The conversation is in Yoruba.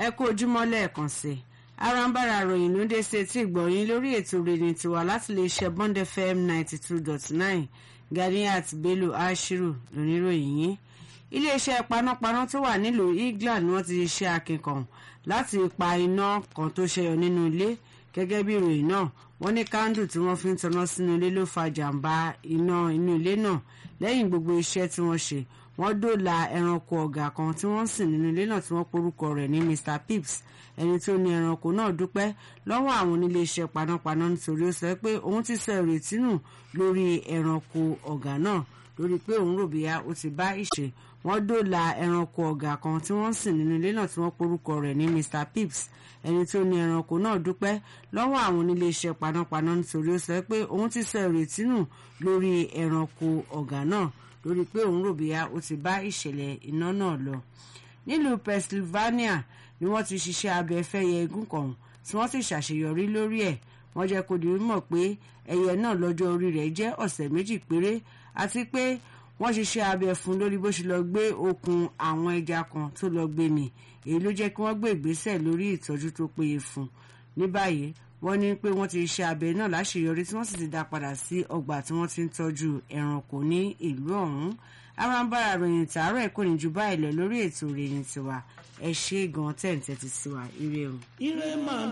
ẹ kú ojúmọ́ lẹ́ẹ̀kan sí i arambara ròyìn ló dé sí etí ìgbọ̀nyín lórí ètò rèé tiwa láti lè ṣe bond fm ninety two dot nine ganiat bello ashiru lóníròyìn yín iléeṣẹ́ panápaná tó wà nílùú england ni wọ́n ti ṣe akínkàn láti pa iná kan tó ṣẹyọ nínú ilé gẹ́gẹ́ bí ìròyìn náà wọ́n ní kándù tí wọ́n fi ń tanná sínú ilé ló fa jàǹbá iná inú ilé náà lẹ́yìn gbogbo iṣẹ́ tí wọ́n ṣe wọ́n dóòlà ẹranko ọ̀gà kan tí wọ́n sìn nínú ilé náà tí wọ́n porúkọ rẹ̀ ní mr pips ẹni tó ní ẹranko náà dúpẹ́ lọ́wọ́ àwọn oníléeṣẹ́ panápaná nítorí ó sọ pé òun ti sọ ìrètí nù lórí ẹranko ọ̀gà náà lórí pé òun rò bíyá ó ti bá ìṣe wọ́n dóòlà ẹranko ọ̀gà kan tí wọ́n sìn nínú ilé náà tí wọ́n porúkọ rẹ̀ ní mr pips ẹni tó ní ẹranko náà dúpẹ́ lọ́wọ́ àwọn oníléeṣẹ́ panápaná nítorí ó sọ pé òun ti sọ ìrètí nù lórí ẹranko ọ̀gà náà lórí pé òun rò bíyá ó ti bá ìṣẹ̀lẹ̀ iná náà lọ. nílùú pennsylvania ni wọ́n ti ṣiṣẹ́ abẹ fẹ́yẹ egún kan tí wọ́n sì ṣàṣeyọrí lórí ẹ̀ wọ́n jẹ́ kó di mímọ̀ pé ẹyẹ náà lọ́jọ́ orí rẹ̀ jẹ́ ọ̀sẹ̀ méjì péré àti pé wọ́n ṣiṣẹ́ abẹ fún lórí bó ṣe lọ gbé okùn àwọn ẹja kan tó lọ gbé mì èyí ló jẹ́ kí wọ́n gbé ìgbésẹ̀ lórí ìtọ́jú tó péye fún ní báyìí wọ́n ní pé wọ́n ti ṣe abẹ náà láṣeyọrí tí wọ́n sì ti dá padà sí ọgbà tí wọ́n ti ń tọ́jú ẹranko ní ìlú ọ̀hún arambara ròyìn tààrọ̀ ẹ̀ kò ní ju báyìí lọ lórí ètò ìròyìn tiwa ẹ ṣe gan tẹ̀ ń tẹ́tí sí wa ire o. ire máa